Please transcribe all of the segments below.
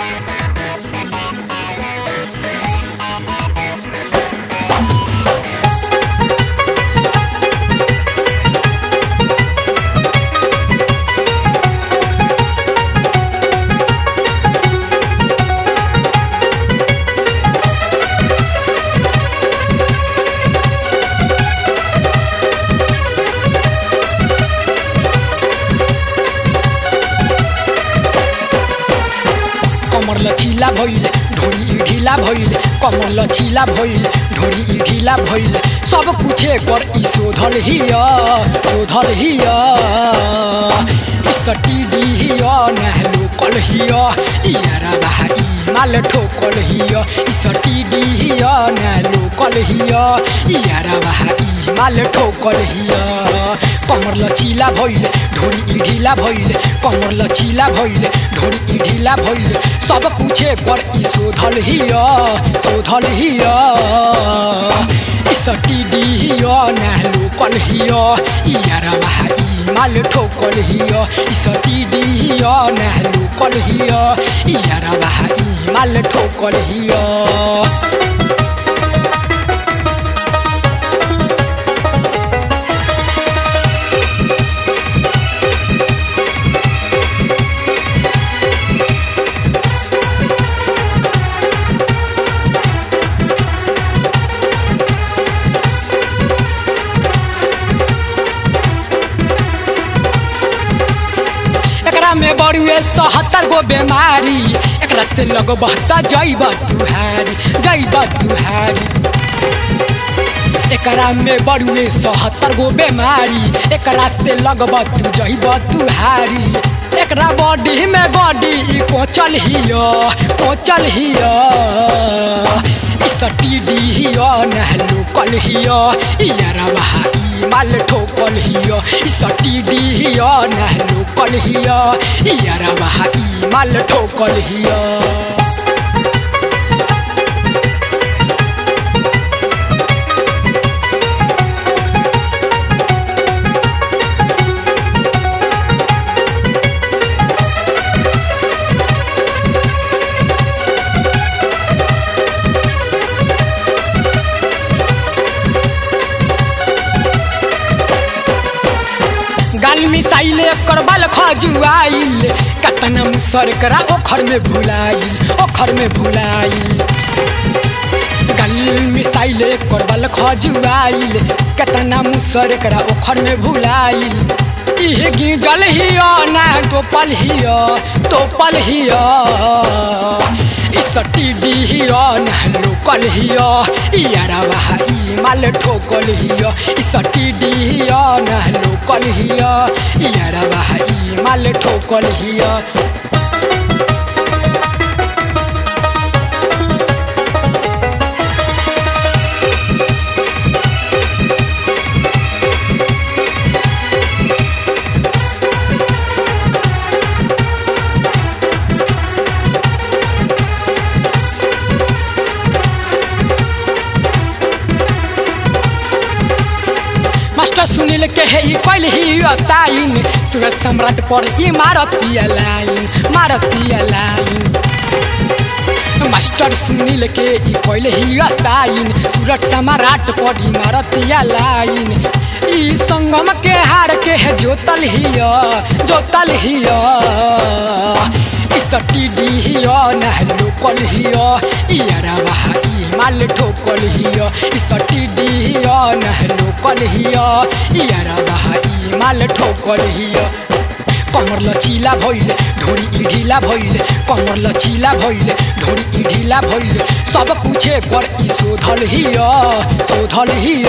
कमर लचीला भइल ढोरी ढीला भइल कमर लचीला भइल ढोरी ढीला भइल सब कुछे पर ई शोधल हिय शोधल हिय ई सटी हिय नहलो कल हिय इयारा बाहा ई माल ठोकल हिय ई सटी हिय नहलो कल हिय इयारा बाहा ई माल ठोकल हिय कमर लचीला भइल ढोरी ढीला भइल कमर लचीला भइल ढोरी ढीला भइल सब कुछे पर ई शोधल हिय शोधल हिय ई सटी हिय नहलो कल हिय इयारा बाहा ई माल ठोकल हिय ई सटी हिय नहलो कल हिय इयारा बाहा ई माल ठोकल हिय एकरा में बड़ुए सहत्तर गो बीमारी एकरा से लगब त जैब तुहारी जैब तुहारी एकरा में बड़ुए सहत्तर गो बीमारी एकरा से लगब तू जैब तुहारी एकरा बॉडी में बॉडी ई कोचल हिय कोचल हिय ई सटी हिय नहलो कल हिय इयारा बहा ई माल ठोकल हिय ई सटी हिय नहलो कल हिय इयारा बहा ई माल ठोकल हिय गाल मिसाइले करबल खजुआइल कतना मुसर करा ओखर में भुलाइल ओखर में भुलाइल गाल मिसाइले करबल खजुआइल कतना मुसर करा ओखर में भुलाइल इहे गिजल हिय ना टोपल हिय टोपल हिय सटी हिय ना लोकल हिय इयारा बहा ई माल ठोकल हिय सटी हिय ना लोकल हिय इयारा बहा ई माल ठोकल हिय मास्टर सुनील के है ई कैल ही साइन सूरज सम्राट पर ई मारतिया लाइन मारतिया लाइन मास्टर सुनील के ई कैल ही साइन सूरज सम्राट पर ई मारतिया लाइन ई संगम के हार के है जोतल हिया जोतल हिया ई सटी हिया नहलो कल हिया इयारा बहा ई माल ठोकल हिया ई सटी हिया नहलो कल हिया इयारा बहा ई माल ठोकल हिया कमर लचीला भइल ढोरी ढीला भइल कमर लचीला भइल ढोरी ढीला भइल सब कुछे पर ई शोधल हिय शोधल हिय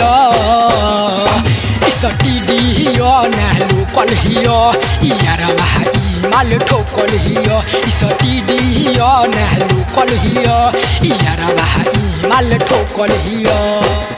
ई सटी हिय नहलो कल हिय इयारा बहा ई माल ठोकल हिय ई सटी हिय नहलो कल हिय इयारा बहा ई माल ठोकल हिय